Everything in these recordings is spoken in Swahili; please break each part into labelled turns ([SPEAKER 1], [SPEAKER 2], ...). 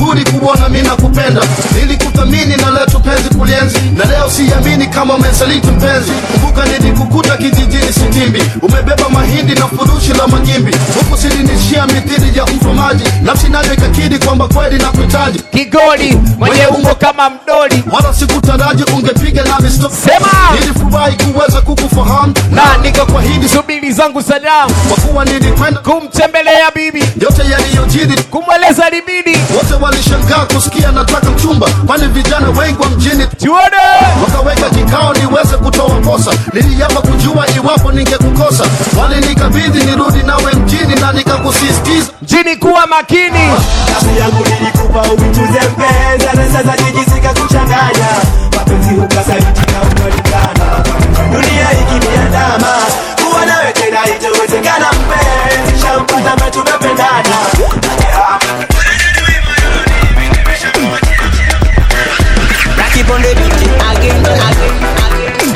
[SPEAKER 1] vizuri kuona mi nakupenda nilikuthamini na leo tupenzi kulienzi na leo siamini kama umesaliti mpenzi kumbuka nilikukuta kijijini sitimbi umebeba mahindi na furushi la magimbi huku silinishia mithili ya msomaji nafsi nayo ikakidi kwamba kweli na kuhitaji
[SPEAKER 2] kigoli mwenye umbo kama mdoli
[SPEAKER 1] wala sikutaraji ungepiga nami stop
[SPEAKER 2] Sema!
[SPEAKER 1] nilifurahi kuweza kukufahamu
[SPEAKER 2] na
[SPEAKER 1] nikakwahidi
[SPEAKER 2] subiri zangu salamu
[SPEAKER 1] kwa kuwa nilikwenda
[SPEAKER 2] kumtembelea bibi
[SPEAKER 1] yote yaliyojiri
[SPEAKER 2] kumweleza libidi
[SPEAKER 1] wote walishangaa kusikia nataka mchumba kwani vijana wengi wa mjini
[SPEAKER 2] tuone
[SPEAKER 1] wakaweka kikao niweze kutoa posa niliapa kujua iwapo ningekukosa walinikabidhi nirudi nawe mjini na nikakusisitiza
[SPEAKER 2] mjini kuwa makini
[SPEAKER 3] nafsi yangu nilikupa uituze mpenzi na sasa jijisika kuchanganya mapenzi ukasaliti na ukanikana dunia ikiniandama kuwa nawe tena itawezekana mpenzi shampata ma tumependana
[SPEAKER 4] Keep on the beat again, again, again,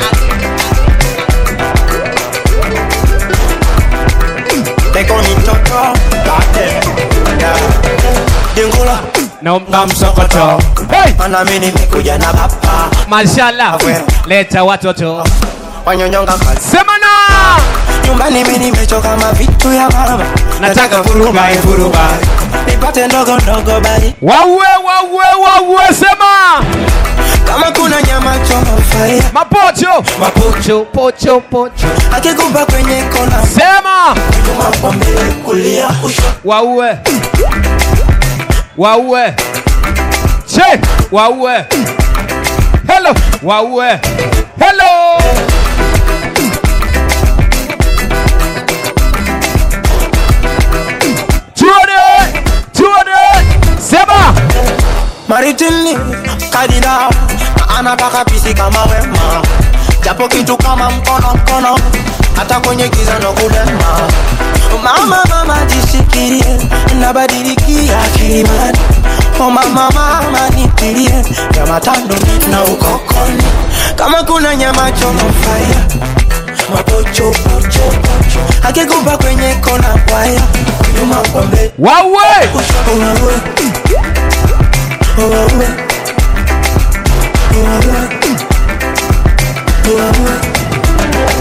[SPEAKER 4] again. They call me Toto, Ate, yeah. Dingula,
[SPEAKER 2] na msokoto hey!
[SPEAKER 4] mana mimi nimekuja na baba
[SPEAKER 2] mashallah leta watoto
[SPEAKER 4] wanyonyonga kazi
[SPEAKER 2] semana
[SPEAKER 4] nyumbani mimi nimechoka mavitu ya mama
[SPEAKER 2] nataka furubai furubai
[SPEAKER 4] nipate ndogo ndogo bali
[SPEAKER 2] waue waue waue sema
[SPEAKER 4] kama kuna nyama choma fire
[SPEAKER 2] mapocho mapocho pocho pocho
[SPEAKER 4] akikupa kwenye kona
[SPEAKER 2] sema
[SPEAKER 4] nyuma kwa mbele kulia kushoto
[SPEAKER 2] waue waue che waue hello waue hello tuone tuone sema
[SPEAKER 4] maritini kadida na anataka pisi kama wema japo kitu kama mkono mkono hata kwenye giza ndo kulema mama mama jishikirie nabadilikia kilimani o mama mama nitilie ya matando na ukokoni kama kuna nyama choma faya mapochopochopocho akikupa kwenye kona waya nyuma kwa mbele
[SPEAKER 2] waue
[SPEAKER 4] Wawe. Wawe. Wawe. Wawe.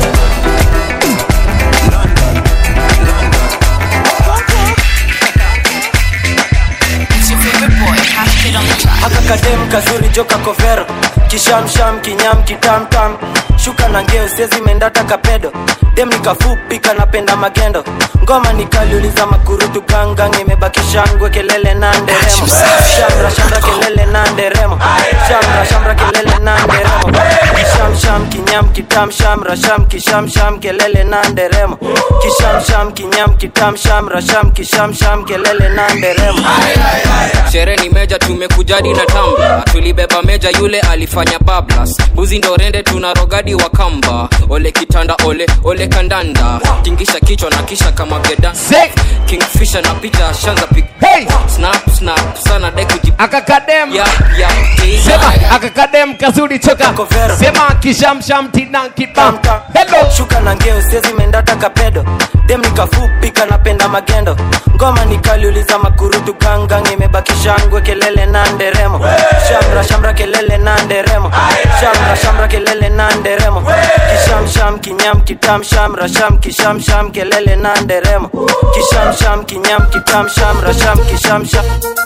[SPEAKER 5] haka kadem kazuri joka kovero kishamsham kinyam kitamtam shuka na ngeo sezi mendata kapedo dem nikafupi kanapenda magendo ngoma nikaliuliza makurutu gangang imebaki shangwe kelele na nderemo shamra shamra kelele na nderemo shamra shamra kelele na nderemo kisham sham kinyam kitam shamra sham kisham sham kelele na nderemo kisham sham kinyam kitam shamra sham kisham sham kelele na nderemo
[SPEAKER 6] sherehe ni meja tumekujadi na tamba tulibeba meja yule alifanya bablas buzi ndo rende tuna rogadi wa kamba ole kitanda ole ole kandanda tingisha kichwa na kisha kama geda kingfisha na picha shanza pik
[SPEAKER 2] hey!
[SPEAKER 6] snap snap sana dekuji
[SPEAKER 2] akakadem
[SPEAKER 6] ya ya
[SPEAKER 2] sema akakadem kazuri choka sema kishamsham tina kibam hello
[SPEAKER 5] shuka na ngeo sezi mendata kapedo dem nikafupi kanapenda magendo ngoma nikaliuliza makurutu gangang imebaki shangwe kelele na nderemo shamra shamra kelele na nderemo shamra shamra kelele na nderemo kishamsham kinyam kitam shamra sham kishamsham kelele na nderemo kishamsham kinyam kitam shamra sham kishamsham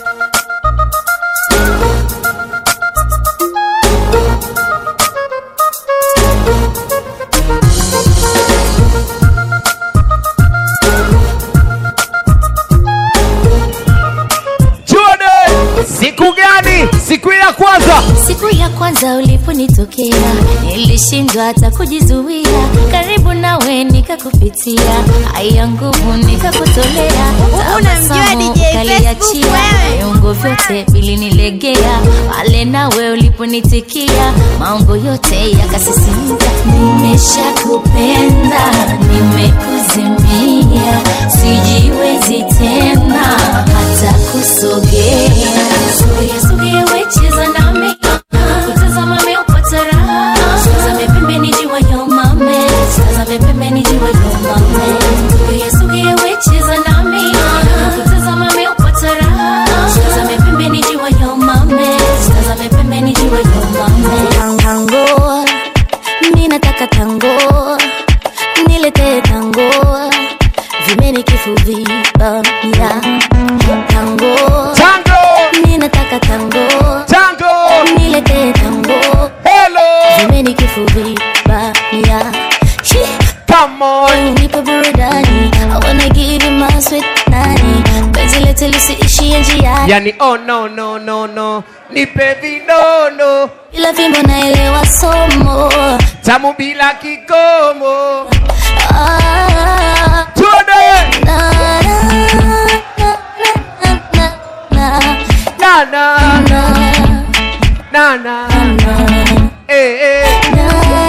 [SPEAKER 2] tuone siku gani siku ya kwanza
[SPEAKER 7] siku ya kwanza uliponitokea nilishindwa hata kujizuia karibu nawe nikakupitia haya nguvu nikakutolea
[SPEAKER 8] unamjua
[SPEAKER 7] Tabasamu
[SPEAKER 8] DJ Facebook
[SPEAKER 7] ukaliachia
[SPEAKER 8] wewe?
[SPEAKER 7] viungo vyote vilinilegea pale nawe uliponitikia maungo yote yakasisimka nimeshakupenda nimekuzimia sijiwezi tena hata kusogea sogea sogea wecheza nami kutazama meupata raha tazame pembeni jiwa yomame tazame pembeni jiwa yomame sogea sogea wecheza nami kutazama meupata raha tazame pembeni tango mi nataka tango nilete tango vimeni kifuviba ya tango
[SPEAKER 2] tango
[SPEAKER 7] mi nataka tango
[SPEAKER 2] tango
[SPEAKER 7] nilete tango
[SPEAKER 2] hello
[SPEAKER 7] vimeni kifuviba ya
[SPEAKER 2] come on
[SPEAKER 7] nipe burudani I wanna give you my sweet nani penzi letu lisiishie njiani
[SPEAKER 2] yani oh no no no no nipe vinono
[SPEAKER 7] ila fimbo naelewa somo
[SPEAKER 2] tamu bila kikomo
[SPEAKER 7] ah,
[SPEAKER 2] tuone
[SPEAKER 7] na, na, na, na,
[SPEAKER 2] na na
[SPEAKER 7] na,
[SPEAKER 2] na na
[SPEAKER 7] na.
[SPEAKER 2] eh eh
[SPEAKER 7] Na,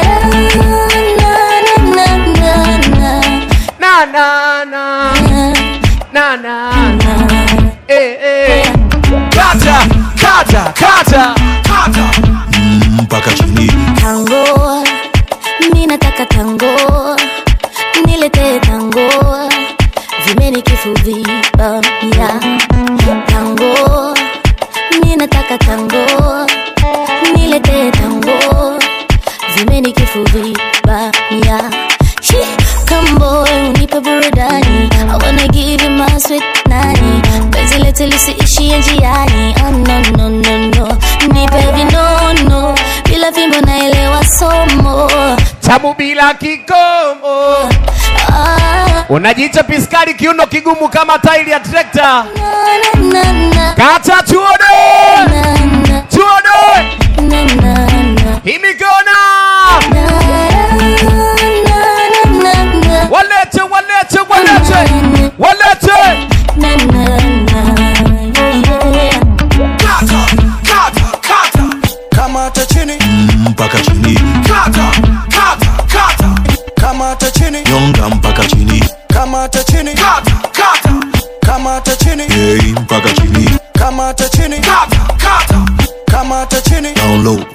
[SPEAKER 7] na, na, na, na,
[SPEAKER 2] na na na
[SPEAKER 7] na,
[SPEAKER 2] na na eh eh kata kata kata
[SPEAKER 8] mpaka chini
[SPEAKER 7] tango mi nataka tango nilete tango vimeni kifuviba ya tango mi nataka tango nilete tango vimeni kifuviba ya kambo unipe burudani I wanna give you my sweet nani penzi letu lisiishie njiani oh, no, no, no, no. nipe vinono bila fimbo naelewa somo
[SPEAKER 2] tamu bila kikomo
[SPEAKER 7] ah,
[SPEAKER 2] unajiita piskari kiuno kigumu kama tairi ya trekta
[SPEAKER 7] na, na, na,
[SPEAKER 2] kata tuone
[SPEAKER 7] na, na,
[SPEAKER 2] tuone
[SPEAKER 7] na, na, na.
[SPEAKER 2] hii mikono
[SPEAKER 7] Na, na, na, na, na.
[SPEAKER 2] walete walete walete walete
[SPEAKER 7] Na, na, na, yeah.
[SPEAKER 4] kata kata kata kamata chini
[SPEAKER 8] mpaka chini
[SPEAKER 4] kata kata kata kamata chini
[SPEAKER 8] nyonga mpaka chini
[SPEAKER 4] kamata chini kata kata kamata chini
[SPEAKER 8] hey, mpaka chini
[SPEAKER 4] kamata chini kata kata kamata chini
[SPEAKER 8] down low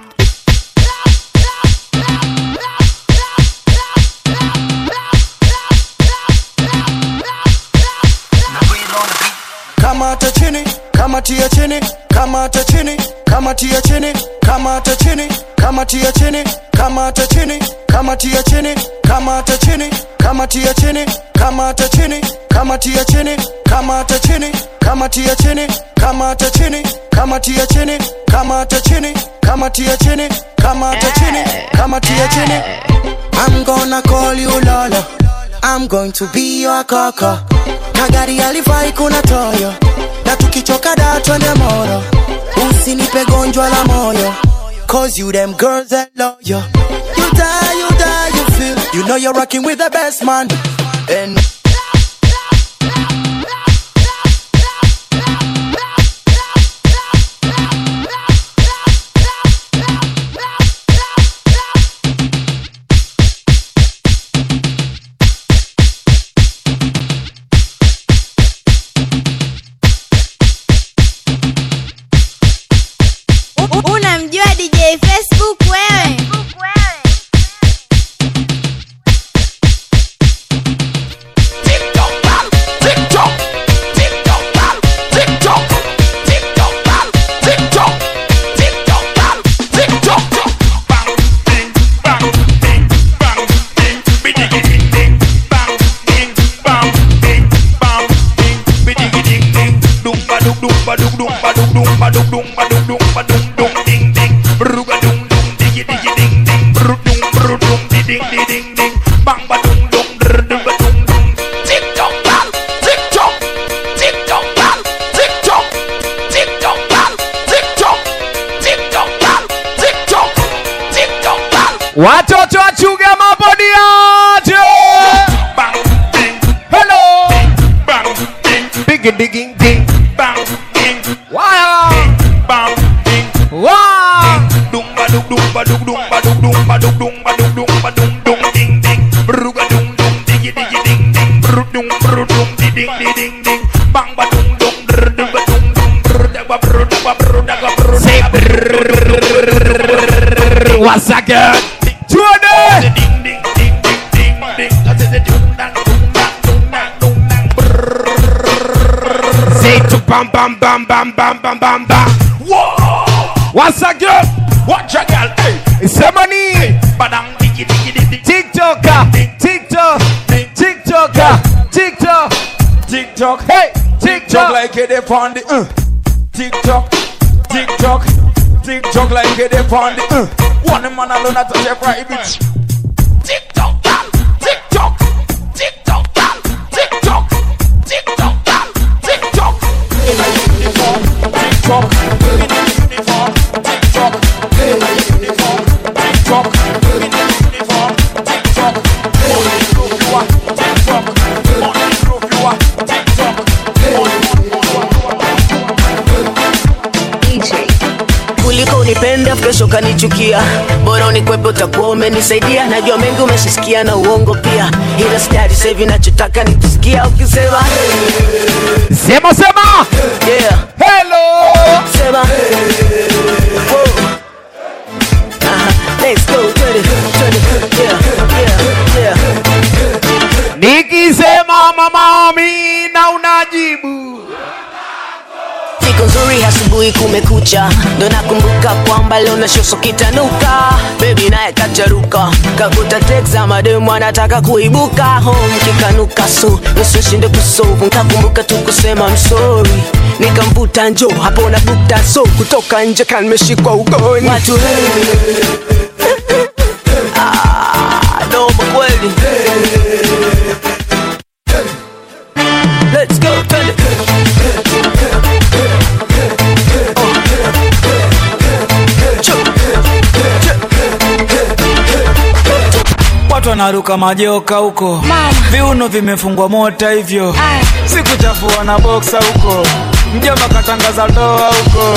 [SPEAKER 4] kamata chini kamatia chini kamata chini kamatia chini kamata chini kamatia chini kamata chini kamatia chini kamata chini kamatia chini kamata chini kamatia chini kamata chini kamatia chini kamata chini kamatia chini kamata chini kamatia chini kamata chini kamatia chini I'm gonna call you Lola I'm going to be your kaka na gari alifai kuna toyo na tukichoka da twende moro usinipe gonjwa la moyo cause you them girls that love you you die you die you feel you know you're rocking with the best man and
[SPEAKER 9] unamjua dj facebook wewe
[SPEAKER 2] watoto wachunge mabodiaje hello big digging ding wow wow Say What's that girl? Tuone! Say to bam bam bam bam bam bam bam bam. What's that girl?
[SPEAKER 10] Watch a girl, hey.
[SPEAKER 2] Sema ni
[SPEAKER 10] Badang digi digi digi.
[SPEAKER 2] TikToker, TikTok, TikToker, TikTok.
[SPEAKER 10] TikTok,
[SPEAKER 2] Hey,
[SPEAKER 10] TikTok
[SPEAKER 2] TikTok.
[SPEAKER 10] like it up on the uh. TikTok, TikTok, TikTok like it up on the uh. One man alone at the private. TikTok, girl, TikTok, TikTok, girl, TikTok, TikTok, girl, TikTok. In a uniform, TikTok. In a uniform, TikTok. In a uniform, TikTok. In a uniform, TikTok. Only proof you are TikTok. Only proof you are TikTok.
[SPEAKER 11] kuliko unipenda kesho kanichukia bora unikwepe utakuwa umenisaidia najua mengi umeshisikia na uongo pia ila stari sahivi nachotaka nikisikia ukisema
[SPEAKER 2] Sema sema.
[SPEAKER 11] yeah.
[SPEAKER 2] Hello.
[SPEAKER 11] sema Whoa. Aha. Let's go, twende, twende. Yeah, yeah, yeah.
[SPEAKER 2] Nikisema mama Amina unajibu.
[SPEAKER 11] siku nzuri asubuhi kumekucha ndo nakumbuka kwamba leo na shoso kitanuka bebi naye kacharuka kakuta tekza mademu anataka kuibuka home kikanuka so nisishinde kusovu nkakumbuka tu kusema msori nikamvuta njo hapo na bukta so kutoka nje kanmeshikwa ugoni watu Ah, noma kweli Let's go, twende.
[SPEAKER 12] watu wanaruka majoka huko viuno vimefungwa mota hivyo sikuchafua na boksa huko mjomba katangaza ndoa huko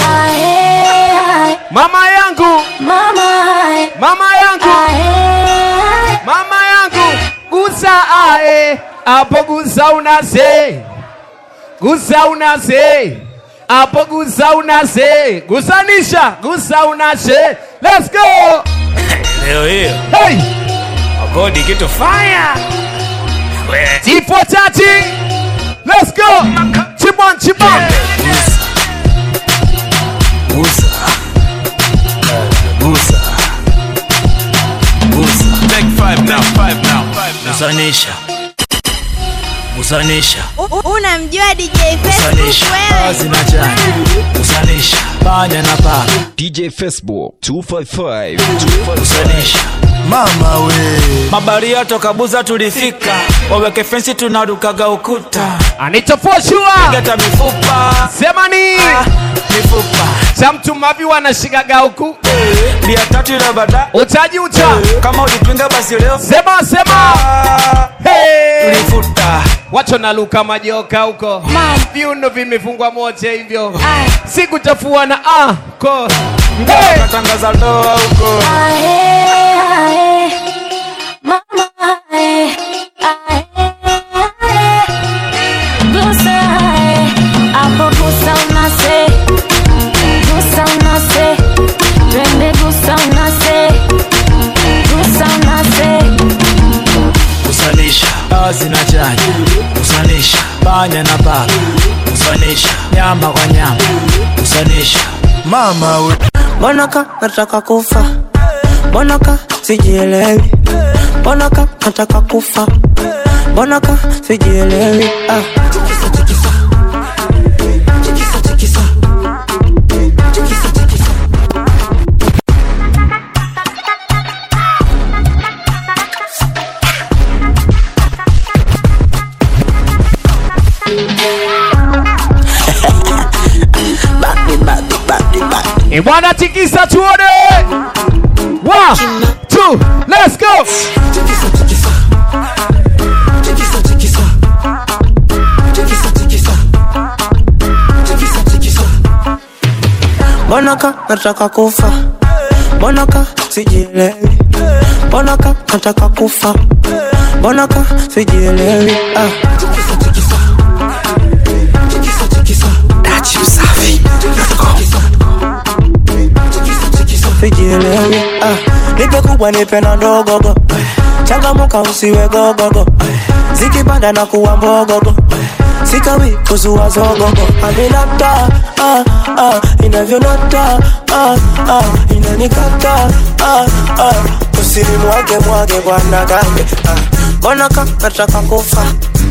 [SPEAKER 2] Mama yangu,
[SPEAKER 7] Mama,
[SPEAKER 2] mama yangu,
[SPEAKER 7] ae,
[SPEAKER 2] mama yangu, gusa ae, hapo gusa unase, gusa unase, hapo gusa unase, gusanisha, gusa unase. Let's go.
[SPEAKER 12] leo hiyo
[SPEAKER 2] Hey,
[SPEAKER 12] agodi kitu fire
[SPEAKER 2] T430. Let's go. Chibon, chibon.
[SPEAKER 12] gusa gusa gusa
[SPEAKER 10] Take five now, five now, five now.
[SPEAKER 12] gusanisha gusanisha
[SPEAKER 9] U- Unamjua DJ
[SPEAKER 12] gusanisha
[SPEAKER 9] Facebook wewe?
[SPEAKER 12] kazi na chanya gusanisha panya na paka
[SPEAKER 13] DJ Facebook 255
[SPEAKER 12] gusanisha
[SPEAKER 14] mama we
[SPEAKER 12] mabaria toka buza tulifika waweke fensi tunarukaga ukuta
[SPEAKER 2] Anitofoshua.
[SPEAKER 12] geta mifupa
[SPEAKER 2] Sema ni.
[SPEAKER 12] mifupa
[SPEAKER 2] Cha mtu mavi wanashikaga huku.
[SPEAKER 12] bia tatu ile bada
[SPEAKER 2] Utaji ucha.
[SPEAKER 12] kama ulipinga basi leo
[SPEAKER 2] Sema sema. Hey.
[SPEAKER 12] tulifuta
[SPEAKER 2] Wacho na luka majoka huko. Viuno vimefungwa moja hivyo. Sikutafua na ah ko. Hey.
[SPEAKER 12] katangaza ndoa huko
[SPEAKER 7] ae, ae. Mama, ae, ae, ae. Gusa, ae. Hapo gusa unase. Gusa unase. Twende gusa unase. Gusa unase.
[SPEAKER 12] kusanisha kazi na chanya kusanisha panya na paka kusanisha nyama kwa nyama kusanisha
[SPEAKER 14] mama we
[SPEAKER 4] mbona ka nataka kufa mbona ka sijielewi mbona ka nataka kufa mbona ka sijielewi ah.
[SPEAKER 2] E bwana tikisa tuone. One, two, let's go.
[SPEAKER 4] mbona ka nataka kufa mbona ka sijielewi mbona ka nataka kufa mbona ka sijielewi ah. sijielewi ah. nipe kubwa nipe na ndogogo changamuka usiwe gogogo zikipanda na kuwa mbogogo sikawi kuzua zogogo aminata ah, ah, inavyonata ah, ah, inanikata ah, ah, usiri mwage mwage bwana gambe ah, mbona ka nataka kufa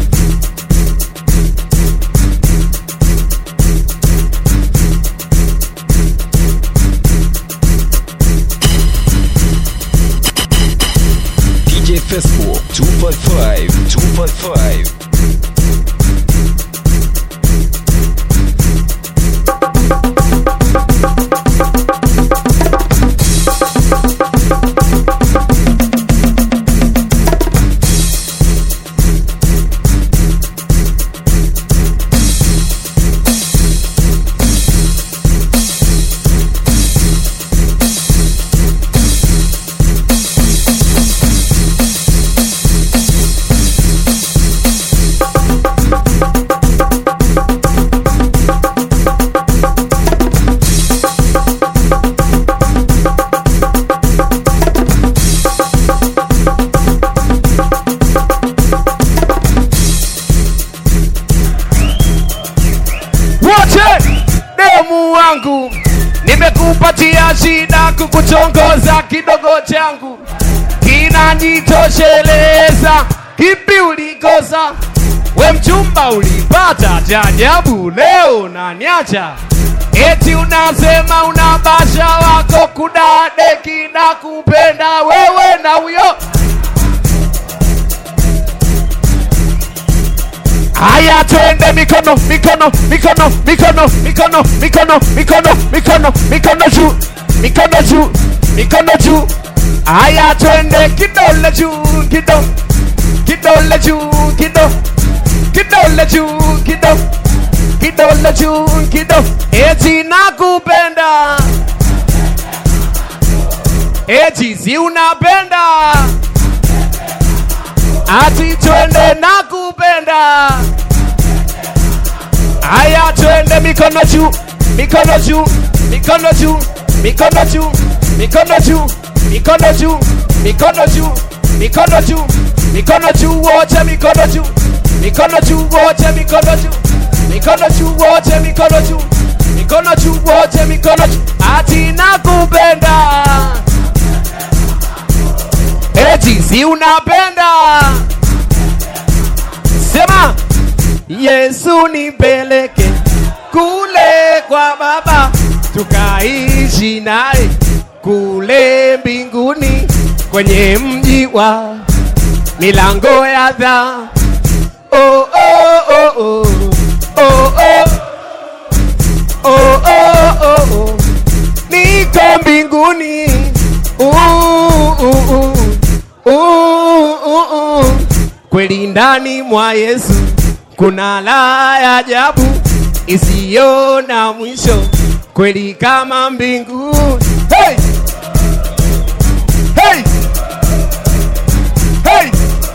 [SPEAKER 13] DJ Facebook 255 255
[SPEAKER 2] wote demu wangu nimekupatia shida kukuchongoza kidogo changu kinanitosheleza kipi ulikosa we mchumba ulipata cha ajabu leo naniacha eti unasema unabasha wako kudadeki na kupenda wewe na huyo Haya, twende mikono, mikono, mikono, mikono, mikono, mikono, mikono, mikono, mikono juu, mikono juu, mikono juu. Haya, twende kidole juu, kido, kidole juu, kido, kidole juu, kido, kidole juu, kido. Eti nakupenda, eti si unapenda ati twende na kupenda. Aya, twende mikono juu, mikono juu, mikono juu, mikono juu, mikono juu, mikono juu, mikono juu, mikono juu, mikono juu, wote mikono juu, mikono juu, wote mikono juu, mikono juu, wote mikono juu, mikono juu, wote mikono juu, ati nakupenda eti si unapenda sema yesu nipeleke kule kwa baba tukaishi naye kule mbinguni kwenye mji wa milango ya dha oh, oh, oh, oh. Oh, oh. Oh, oh, oh, oh. niko mbinguni uh, uh, uh. Uh, uh, uh. kweli ndani mwa Yesu kuna la ya ajabu isiyo na mwisho, kweli kama mbingu. Hey! Hey! Hey!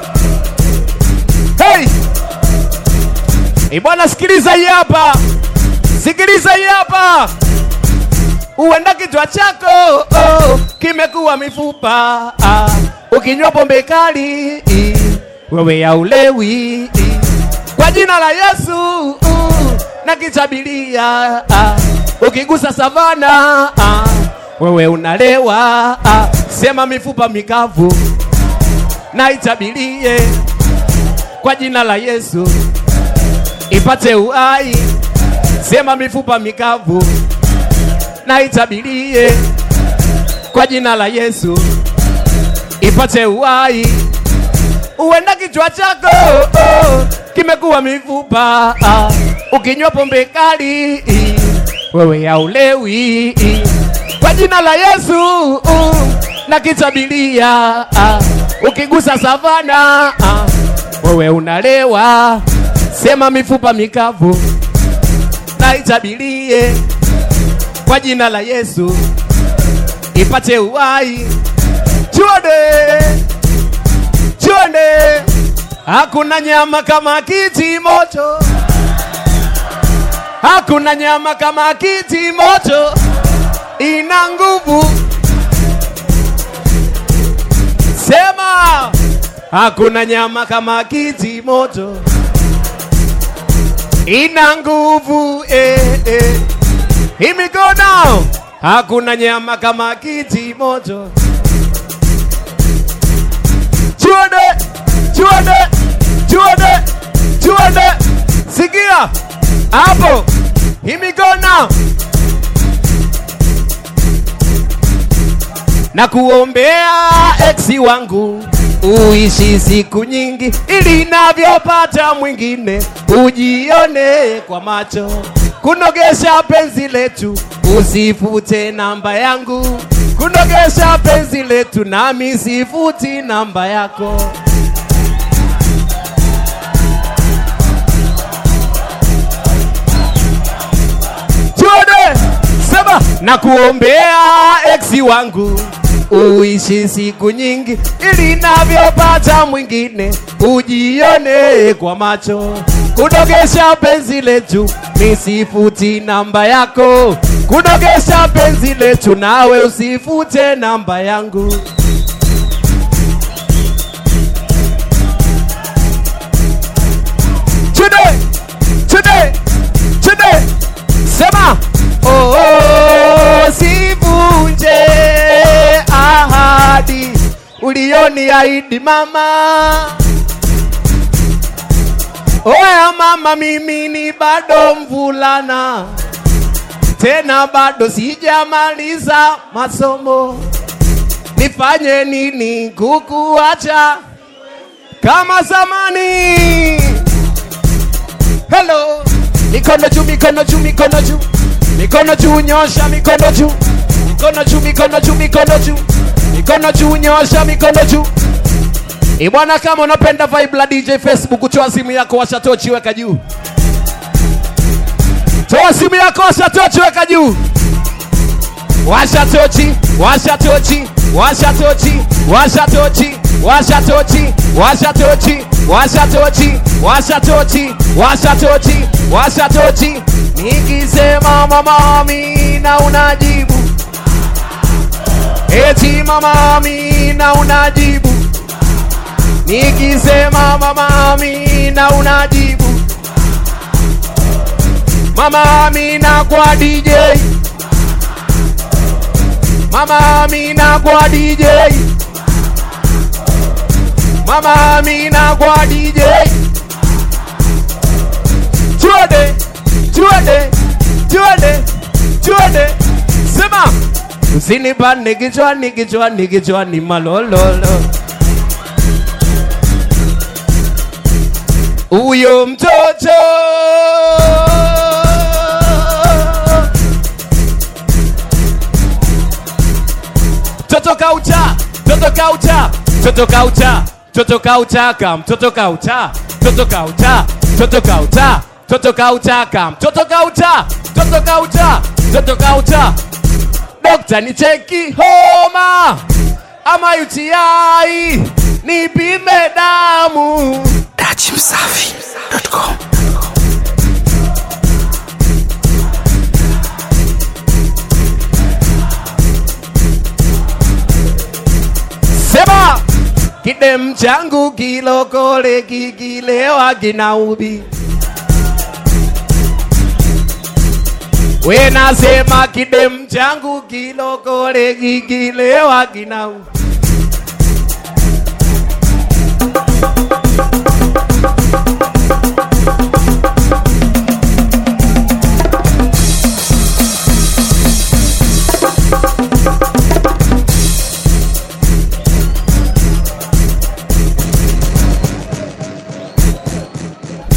[SPEAKER 2] Hey! Eh, bwana sikiliza hii hapa, sikiliza hii hapa huenda kichwa chako oh, kimekuwa mifupa ah, ukinywa pombe kali i, wewe haulewi i, kwa jina la Yesu uh, na kichabilia ah, ukigusa savana ah, wewe unalewa ah, sema mifupa mikavu na itabilie kwa jina la Yesu ipate uhai, sema mifupa mikavu na itabilie kwa jina la Yesu ipate uhai. Uenda kichwa chako oh, kimekuwa mifupa ah, ukinywa pombe kali wewe haulewi kwa jina la Yesu uh, na kitabilia ah, ukigusa savana ah, wewe unalewa, sema mifupa mikavu na itabilie kwa jina la Yesu ipate uhai. Tuone, tuone, hakuna nyama kama kiti moto, hakuna nyama kama kiti moto, ina nguvu. Sema, hakuna nyama kama kiti moto, ina nguvu eh, eh. Hii mikono hakuna nyama kama kiti moto. Chuode, chuode, chuode, chuode, sikia hapo, hii mikono na kuombea eksi wangu uishi siku nyingi, ili navyopata mwingine ujione kwa macho, kunogesha penzi letu, usifute namba yangu, kunogesha penzi letu, nami sifuti namba yako. Tuone, sema na kuombea eksi wangu uishi siku nyingi, ili navyopata mwingine ujione kwa macho, kunogesha penzi letu, nisifuti namba yako, kunogesha penzi letu, nawe usifute namba yangu. Today, today, today, sema oh, oh, sivunje ahadi ulioniahidi mama. Oya mama, mimi ni bado mvulana, tena bado sijamaliza masomo. Nifanye nini kukuacha kama zamani? Hello, mikono juu, mikono juu, mikono juu, mikono juu, nyosha mikono juu, mikono juu, mikono juu, mikono juu, mikono juu, nyosha mikono juu. Ibwana, kama unapenda vibe la DJ Facebook, toa simu yako, washa tochi, weka juu. Toa simu yako, washa tochi, weka juu. Washa tochi, washa tochi, washa tochi, washa tochi, washa tochi, washa tochi, washa tochi, washa tochi, washa tochi, washa tochi. Nikisema mama Amina unajibu, eti mama Amina unajibu. Nikisema mama Amina unajibu, mama Amina kwa DJ. Mama Amina kwa DJ. Mama Amina kwa DJ. Tuende, tuende, tuende, tuende. Sema. Usinipande kichwani, kichwani, kichwani malololo. Huyo mtoto Toto kaucha, toto kaucha, toto kaucha, toto kaucha kam, toto kaucha, toto kaucha, toto kaucha, toto kaucha kam, toto kaucha, toto kaucha, toto kaucha. Dokta ni cheki homa ama UTI, nipime damu. Dachimsafi.com Sema kidem changu kilokole kikilewa kinaubi. We nasema kidem changu kilokole kikilewa kinaubi.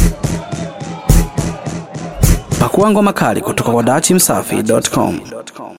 [SPEAKER 15] Pakua ngoma kali kutoka kwa dachimsafi.com.